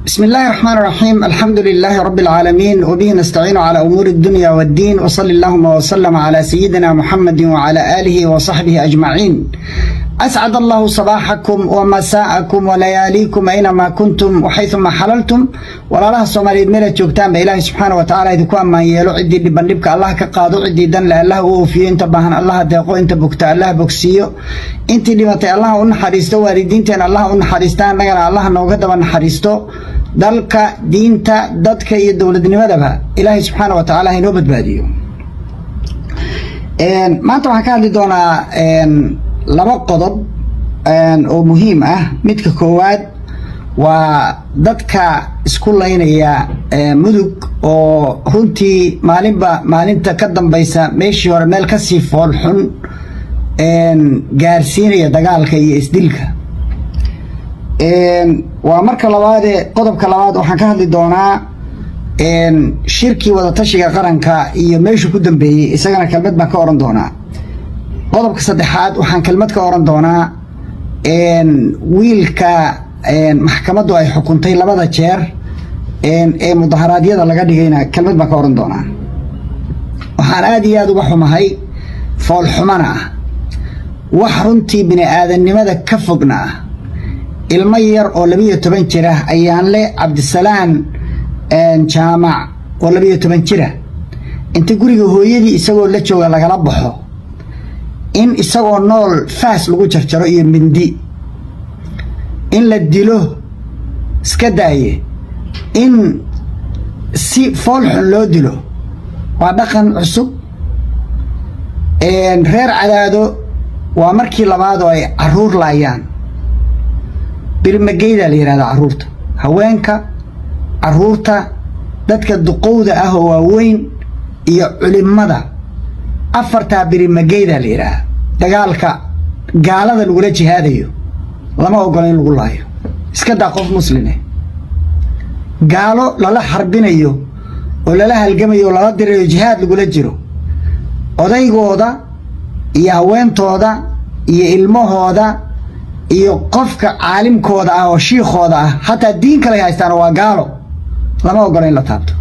بسم الله الرحمن الرحيم الحمد لله رب العالمين وبه نستعين على أمور الدنيا والدين وصل اللهم وسلم على سيدنا محمد وعلى آله وصحبه أجمعين أسعد الله صباحكم ومساءكم ولياليكم أينما كنتم وحيثما حللتم ولا الله الصوماليد ميلا جوجتان بإله سبحانه وتعالى إذا كان ما يلو عدي لبنبك الله كقادو عدي دن الله وفي انت باهن الله ديقو انت بكتا الله بكسيو انت دمتي الله ونحريستو والدينتين الله ونحريستان نغنا الله نوغدبا نحريستو dalka diinta dadka iyo dowladnimadaba ilaahay subxaana wa tacaala hainoo badbaadiyo maanta waxaan ka hadli doonaa laba qodob oo muhiim ah midka koowaad waa dadka isku laynaya mudug oo runtii maalinba maalinta ka dambaysa meeshii hore meel kasii foolxun gaarsiinaya dagaalka iyo isdilka waa marka labaadee qodobka labaad waxaan ka hadli doonaa shirkii wadatashiga qaranka iyo meeshuu ku dambeeyey isagana kelmad baan ka oran doonaa qodobka saddexaad waxaan kelmad ka oran doonaa wiilka maxkamaddu ay xukuntay labada jeer ee mudaharaadyada laga dhigayna kelmad baan ka oran doonaa waxaan aada iyo aada uga xumahay foolxumana ah wax runtii bini aadamnimada ka fogna ah ilmo yar oo labiyo toban jira ayaan le cabdisalaan jaamac oo labiyo toban jira inta guriga hooyadii isagoo la jooga lagala baxo in isagoo nool faas lagu jarjaro iyo mindi in la dilo iska daaye in si foolxun loo dilo waa dhaqan cusub reer cadaado waa markii labaad oo ay caruur laayaan birimageydaa la yidhahda carruurta haweenka carruurta dadka duqowda ah oo waaweyn iyo culimada afartaa birimageydaa la yidhaaha dagaalka gaalada lagula jihaadayo lama ogola in lagu laayo iska daa qof muslime gaalo lala xarbinayo oo lala halgamayo oo lala dirayo jihaad lagula jiro odaygooda iyo haweentooda iyo ilmahooda iyo qofka caalimkooda ah oo shiikhooda ah hataa diin kale haystaan waa gaalo lama ogola in la taabto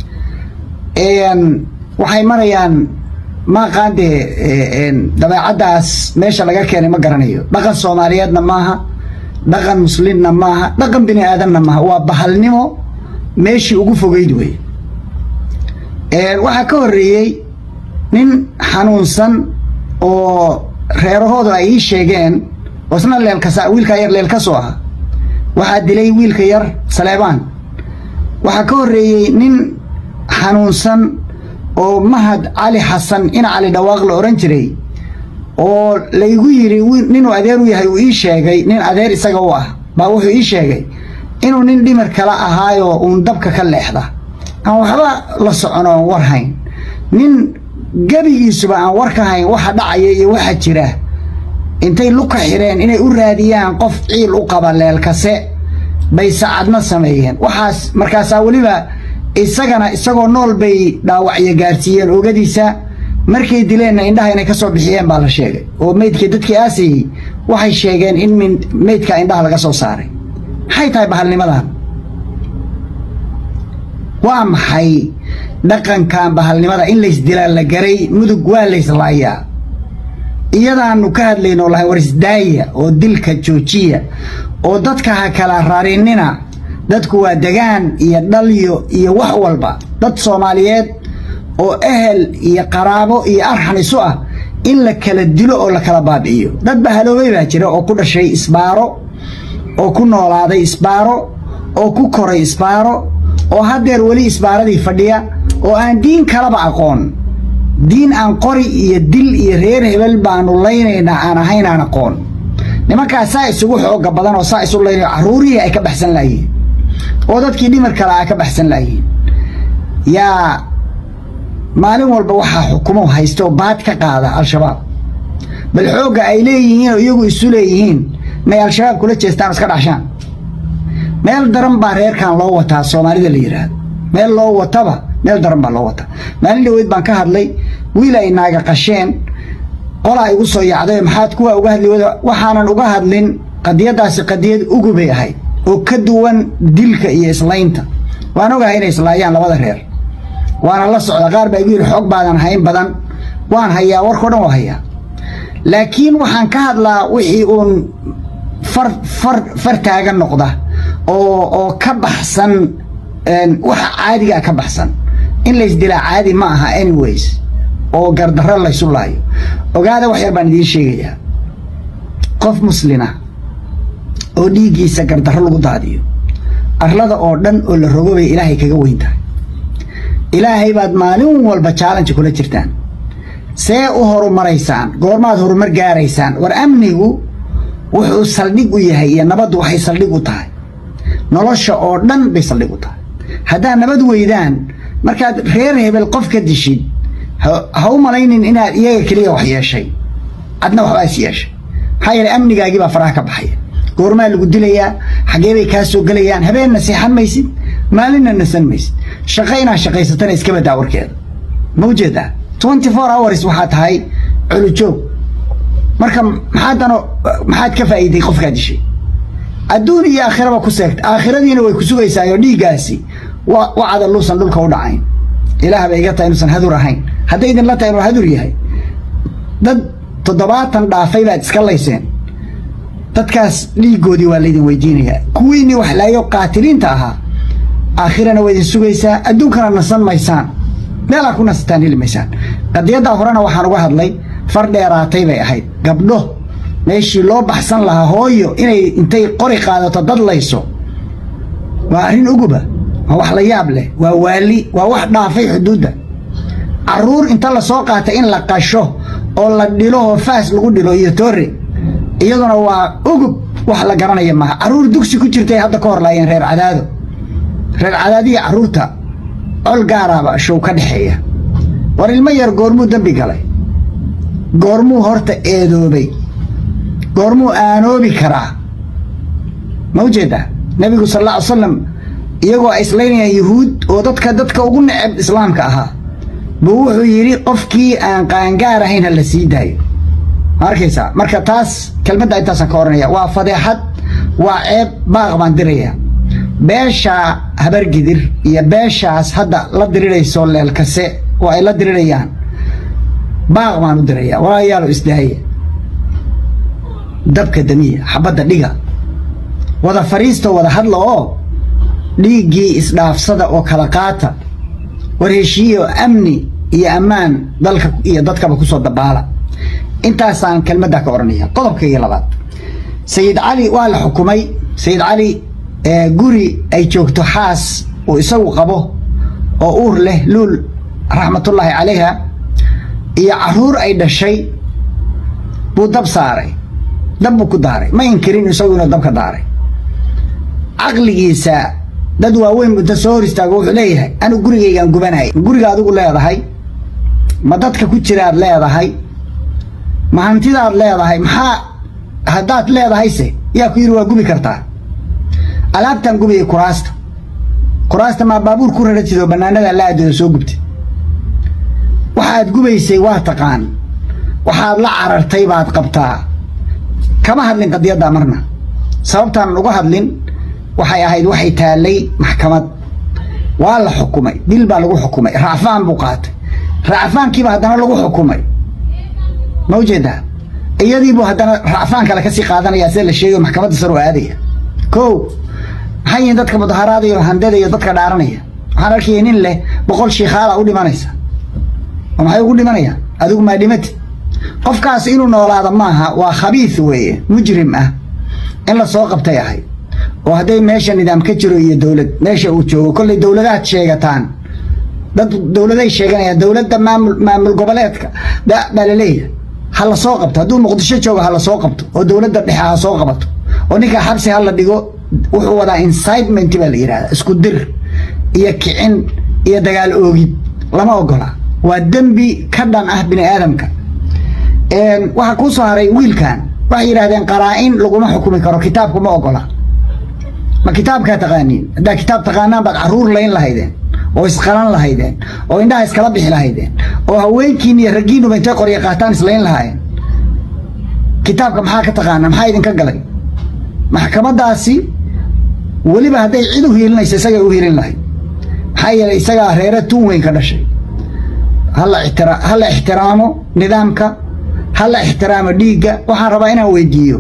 waxay marayaan maaqaan dee dabeecaddaas meesha laga keenay ma garanayo dhaqan soomaaliyeedna maaha dhaqan muslimna maaha dhaqan bini aadanna maaha waa bahalnimo meeshii ugu fogeyd wey waxaa ka horreeyey nin xanuunsan oo reerahoodu ay ii sheegeen oo isna leelkasa wiilkaa yar leelkasoo ah waxaa dilay wiilka yar saleebaan waxaa ka horreeyey nin xanuunsan oo mahad cali xasan ina cali dhawaaq la odhan jiray oo laygu yidhi ninuu adeer u yahay uu ii sheegay nin adeer isaga u ah baa wuxuu ii sheegay inuu nin dhimar kala ahaayoo uun dabka ka leexda aan waxba la socon oon war hayn nin gebigiisuba aan war ka hayn waxa dhacaya iyo waxa jira intay luka xireen inay u raadiyaan qof ciil u qaba leelkase bay sacadna sameeyeen waxaas markaasaa weliba isagana isagoo nool bay dhaawacyo gaarsiiyeen oogadiisa markay dileenna indhaha inay ka soo bixiyeen baa la sheegay oo meydkii dadkii aasayey waxay sheegeen in meydka indhaha laga soo saaray maxay tahay bahalnimadan waa maxay dhaqankan bahalnimada in laysdilaa la garay mudug waa layslaayaa iyadaanu ka hadlayno lahay war isdaaya oo dilka joojiya oo dadka ha kala rarinina dadku waa degaan iyo dhalyo iyo wax walba dad soomaaliyeed oo ehel iyo qaraabo iyo arxan isu ah in la kala dilo oo la kala baabi'iyo dad bahaloobay baa jira oo ku dhashay isbaaro oo ku noolaaday isbaaro oo ku koray isbaaro oo haddeer weli isbaaradii fadhiya oo aan diin kalaba aqoon diin aan qori iyo dil iyo reer hebel baanu laynaynaa aan ahayn aan aqoon nimankaas saa isugu xooga badan oo saa isu laynayo carruurihii ay ka baxsan laayihiin oo dadkii dhimar kale ay ka baxsan laayihiin yaa maalin walba waxaa xukumo haysta oo baad ka qaada al-shabaab bal xoogga ay leeyihiin oo iyagu isu leeyihiin may al-shabaab kula jeestaan iska dhacshaan meel daran baa reerkan loo wataa soomaalida la yidhaahdo meel loo wataba meel daran baa loo wataa maalin dhaweyd baan ka hadlay wiil ay naaga qasheen qolaa igu soo yacday maxaad kuwa uga hadli wada waxaanan uga hadlin qadiyadaasi qadiyad ugu bay ahayd oo ka duwan dilka iyo islaynta waan ogahay inay islaayaan labada reer waana la socda qaar baa igu yidhi xoog baadan hayn badan waan hayaa warkao dhan waa hayaa laakiin waxaan ka hadlaa wixii uun far far far taagan noqda oo oo ka baxsan waxa caadigaa ka baxsan in laysdilaa caadi ma aha anyways oo gardarro laysu laayo ogaada wax yar baan idiin sheegayaa qof muslina oo dhiiggiisa gardarro lagu daadiyo arlada oo dhan oo la rogo bay ilaahay kaga weyn tahay ilaahay baad maalin walba challenge kula jirtaan see u horumaraysaan goormaad horumar gaaraysaan war amnigu wuxuu saldhig u yahay iyo nabaddu waxay saldhig u tahay nolosha oo dhan bay saldhig u tahay haddaad nabad weydaan markaad reer hebel qof ka dishid ha u malaynin inaad iyaga keliya wax yeeshay adna waxbaa is yeeshay maxaa yeelay amnigaagii baa faraha ka baxaya goormaa lagu dilayaa xaggee bay kaa soo gelayaan habeenna seexan maysid maalinna nasan maysid shaqo inaad shaqaysatana iska badaa warkeeda ma ujeedaa twenty four hours waxaa tahay culujoog marka maxaadano maxaad ka faa'iiday qofkaa dishay adduun iyo aakhiraba ku seegta aakhiradiina way ku sugaysaayoo dhiiggaasi wa wacada luusan dhulka u dhacayn ilaah bay iga tahay inuusan hadur ahayn hadday idinla tahay inuu hadur yahay dad toddobaatan dhaafay baad iska layseen dadkaas dhiiggoodii waa laydin weydiinayaa kuwiinii wax laayo qaatiliinta ahaa aakhirana waa idin sugaysaa adduunkana nasan maysaan meelaa ku nasataan heli maysaan qadiyaddaa horena waxaan uga hadlay far dheeraatay bay ahayd gabdho meeshii loo baxsan lahaa hooyo inay intay qori qaadato dad layso waa arrin uguba waa wax la yaab leh waa waali waa wax dhaafay xuduudda carruur inta la soo qaatay in la qasho oo la dhilo oo faas lagu dhilo iyo toore iyaduna waa ugub wax la garanaya maaha carruur dugsi ku jirtay hadda ka hor laayeen reer cadaado reer cadaadiya carruurta col gaaraaba show ka dhexeeya war ilmo yar goormuu dembi galay goormuu horta eedoobay goormuu aanoobi karaa ma ujeedaa nebigu sal alla ly slam iyagoo ay islaynayaan yuhuud oo dadka dadka ugu neceb islaamka ahaa buu wuxuu yidhi qofkii aan qaangaar ahayn ha la sii daayo ma arkaysaa marka taas kelmadda intaasaan ka oranaya waa fadeexad waa ceeb baaq baan diraya beesha habargidir iyo beeshaas hadda la dirirayso leelkase oo ay la dirirayaan baaq baan u diraya walaayaalo isdaaya dabka damiya xabadda dhiga wada fariista wada hadla oo dhiiggii isdhaafsada oo kala qaata war heshiiyo amni iyo ammaan dalka iyo dadkaba kusoo dabaala intaasaan kelmaddaa ka odhanaya qodobkaiyo labaad sayid cali waa la xukumay sayid cali guri ay joogto xaas uu isagu qabo oo uur leh luul raxmatullaahi calayha iyo caruur ay dhashay buu dab saaray dab buu ku daaray ma inkirin isagu inuu dabka daaray caqligiisa dad waaweyn inta soo hor istaago wuxuu leeyahay anigu gurigaygaan gubanay guriga adigu leedahay ma dadka ku jiraad leedahay ma hantidaad leedahay maxaa haddaad leedahayse yaa ku yidhi waa gubi kartaa alaabtaan gubiyay kuraasta kuraasta maa baabuur ku raratid oo bannaanadaa la aadooda soo gubtay waxaad gubaysay waa taqaan waxaad la carartay baad qabtaa kama hadlin qadiyaddaa marna sababtaan uga hadlin waxay ahayd waxay taallay maxkamad waa la xukumay dil baa lagu xukumay racfaan buu qaatay racfaankiiba haddana lagu xukumay ma ujeedaa iyadiibuu haddana racfaan kale kasii qaadanaya sida la sheegayo maxkamadda sar oo aadaya ko maxay yihiin dadka mudaharaadaya oo handada iyo dadka dhaaranaya waxaan arkaya nin leh boqol shiikhaala u dhimanaysa oo maxay ugu dhimanayaan adigu maa dhimati qofkaas inuu noolaado maaha waa khabiis weeye mujrim ah in la soo qabtay ahayd oo hadday meesha nidaam ka jiro iyo dowlad meesha uu joogo kollay dowladaad sheegataan dad dowladay sheeganayaan dowladda maamul maamul goboleedka baa la leeyahay ha la soo qabto hadduu muqdisho joogo ha la soo qabto oo dowladda dhexe ha soo qabato oo ninkaa xabsi ha la dhigo wuxuu wadaa incitement baa la yidhahdaa isku dir iyo kicin iyo dagaal oogid lama ogola waa dembi ka dhan ah bini aadamka waxaa kuu soo haray wiilkan waxay yidhahdeen qaraa-in laguma xukumi karo kitaabku ma ogola ma kitaabkaa taqaaniin haddaa kitaab taqaanaan baad carruur layn lahaydeen oo isqalan lahaydeen oo indhaha iskala bixi lahaydeen oo haweenkiin iyo raggiinuba intay qorya qaataan islayn lahaayeen kitaabka maxaa ka taqaanaa maxaa idinka galay maxkamadaasi weliba hadday cid u hiilinayso isagay u hiilin lahayd maxaa yeelay isagaa reere tuun weyn ka dhashay ha la ixtiraamo nidaamka ha la ixtiraamo dhiigga waxaan rabaa inaan weydiiyo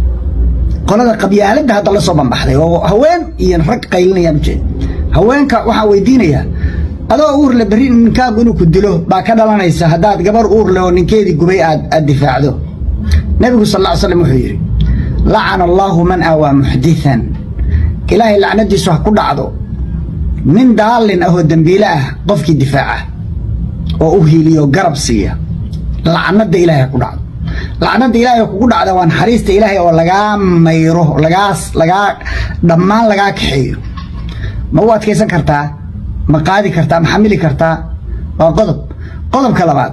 qolada qabyaaladda hadda la soo bambaxday oo haween iyo rag qaylinayaan ujeed haweenka waxaan weydiinayaa adoo uurle berri ninkaagu inuu ku dilo baa ka dhalanaysa haddaad gabar uurle oo ninkeedii gubay aad aad difaacdo nebigu sal ll ly slam wuxuu yidhi lacana allaahu man aawaa muxditan ilaahay lacnadiisu ha ku dhacdo nin daallin ah oo dembiile ah qofkii difaaca oo u hiiliyo garab siiya lacnada ilaahay ha ku dhacdo lacnada ilaahay kugu dhacda waa naxariista ilaahay oo lagaa mayro lagaas lagaa dhammaan lagaa kaxeeyo ma u adkaysan kartaa ma qaadi kartaa ma xamili kartaa waa qodob qodobka labaad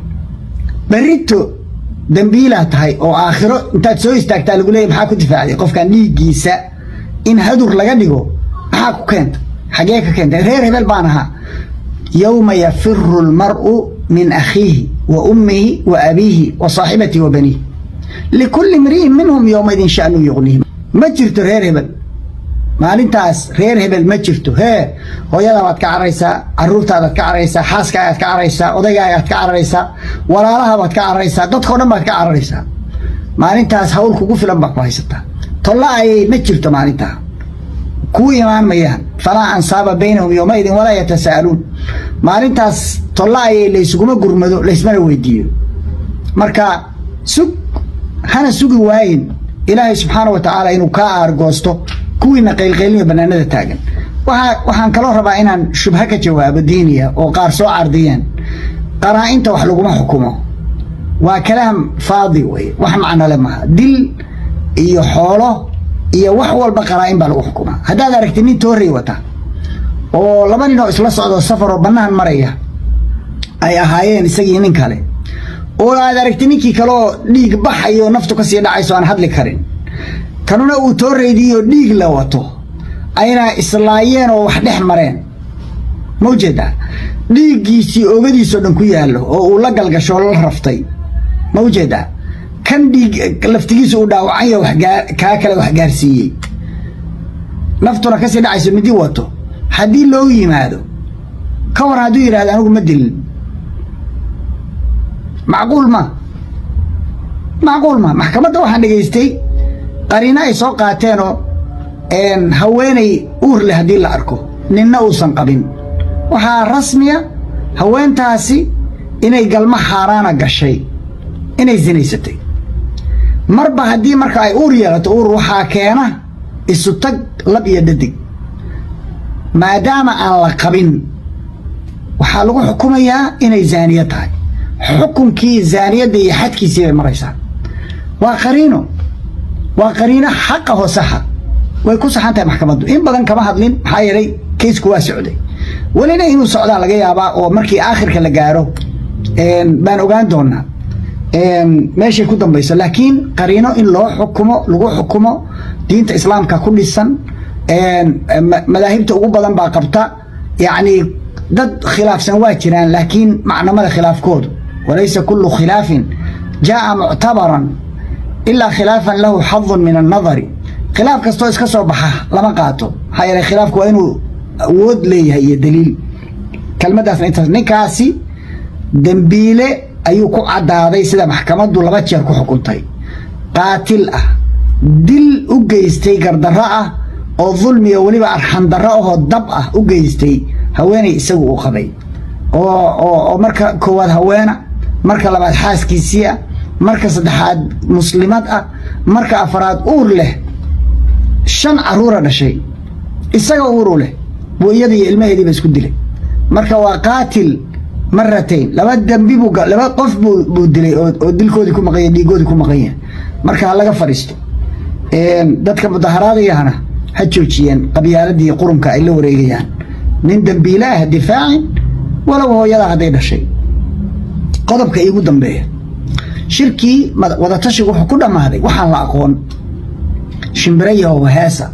berrito dembiilaa tahay oo aakhiro intaad soo istaagtaa lagu leeyay maxaa ku difaacday qofkan dhiiggiisa in hadur laga dhigo maxaa ku keenta xagee ka keenta reer hebel baan ahaa yowma yafiru lmar'u min akhiihi wa ummihi wa abiihi wa saaxibatihi wa baniihi likulli imri'in minhum yowmaidin sha'nu yuqniihim ma jirto reer hebel maalintaas reer hebel ma jirto hee hooyada baad ka cararaysaa caruurtaadaad ka cararaysaa xaaskaagaad ka cararaysaa odaygaaagaad ka cararaysaa walaalahabaad ka cararaysaa dadkao dhan baad ka cararaysaa maalintaas hawl kugu filan baa ku haysataa tolla ayay ma jirto maalintaa kuu imaan mayaan falaa ansaaba baynahum yowmaidin walaa yatasa'aluun maalintaas tolla ayay laysuguma gurmado laysmana weydiiyo marka sug hana sugi waayin ilaahay subxaana wa tacaala inuu kaa aargoosto kuwiina qaylqaylniyo banaanada taagan waxaan kaloo rabaa inaan shubha ka jawaabo diiniya oo qaar soo cardiyeen qaraa-inta wax laguma xukumo waa kalaam faadi wey wax macnole maaha dil iyo xoolo iyo wax walba qaraa-in baa lagu xukumaa haddaad aragti nin toorey wata oo laba nin oo isla socdo safar oo bannaan maraya ay ahaayeen isagii nin kale oo aad aragti ninkii kaleoo dhiig baxayo naftu kasii dhacayso aan hadli karin kanuna uu tooreydiiyo dhiig la wato ayna islaayeen oo wax dhex mareen ma ujeedaa dhiiggiisii oogadiisoo dhan ku yaallo oo uu la galgasho la raftay ma ujeedaa kan dhiig laftigiisa uu dhaawacanyo kaa kale wax gaarsiiyey naftuna kasii dhacayso midi wato haddii loo yimaado ka war hadduu yidhahdo anigu ma dilin macquul ma macquul ma maxkamadda waxaan dhegaystay qariino ay soo qaateenoo haweenay uur leh haddii la arko ninna uusan qabin waxaa rasmiya haweentaasi inay galmo xaaraana gashay inay sinaysatay marba haddii marka ay uur yeelato uur waxaa keena isu tag lab iyo dhadig maadaama aan la qabin waxaa lagu xukumayaa inay zaaniye tahay xukunkii zaaniyadda iyo xadkiisii bay maraysaa waa qariino waa qariino xaqa hoo saxa way ku saxan tahay maxkamaddu in badan kama hadlin maxaa yeelay kaysku waa socday welina inuu socdaa laga yaabaa oo markii aakhirka la gaaro baan ogaan doonaa meeshay ku dambayso laakiin qariino in loo xukumo lagu xukumo diinta islaamka ku dhisan madaahibta ugu badan baa qabta yacni dad khilaafsan waa jiraan laakiin macnamada khilaafkoodu walaysa kullu khilaafin jaa'a muctabaran ilaa khilaafan lahu xadun min annadari khilaaf kastoo iska soo baxa lama qaato maxaa yeelay khilaafku waa inuu awood leeyahay iyo daliil kelmaddaasna intaas ninkaasi dembiile ayuu ku caddaaday sida maxkamaddu laba jeer ku xukuntay qaatil ah dil u geystay gardarro ah oo dulmiga weliba arxandarro ahoo dab ah u geystay haweenay isagu uu qabay oo marka koowaad haweena marka labaad xaaskiisii ah marka saddexaad muslimad ah marka afaraad uur leh shan caruura dhashay isaga uuru leh buu iyada iyo ilmaheediiba isku dilay marka waa qaatil maratayn laba dembi buu laba qof buu dilay oo dilkoodii ku maqanya dhiigoodii ku maqanya marka ha laga fadhiisto dadka mudaharaadayahana ha joojiyeen qabyaaladii qurunka ay la wareegayaan nin dembiile ah difaacin walow hooyadaa hadday dhashay qodobka iigu dambeeya shirkii wadatashigu wuxuu ku dhammaaday waxaan la aqoon shimbirayahow heesa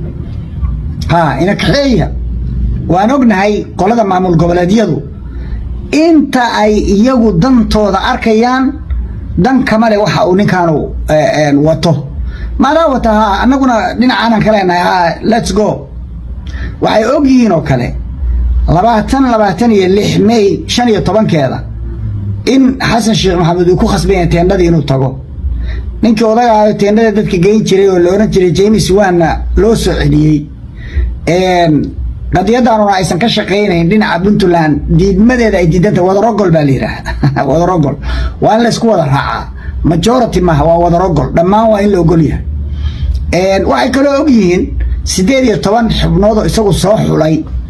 haa ina kaxeeya waan ognahay qolada maamul goboleedyadu inta ay iyagu dantooda arkayaan dan kama le waxa uu ninkaanu wato maadaa wata ha annaguna dhinacaanan ka leenahay ha lets go waxay og yihiin oo kale labaatan labaatan iyo lix may shan iyo tobankeeda in xasan sheekh maxamed uu ku khasbanya teendhadii inuu tago ninkii odaga ahayo teendhada dadka geyn jiray oo la odhan jiray james wanna loo soo celiyey qadiyadaanuna aysan ka shaqaynayn dhinaca puntland diidmadeeda ay diidanta wadarogol baa la yidhaha wadarogol waa in laysku wada raacaa majority maaha waa wadarogol dhammaan waa in la ogol yahay waxay kaloo og yihiin siddeed iyo toban xubnood oo isagu soo xulay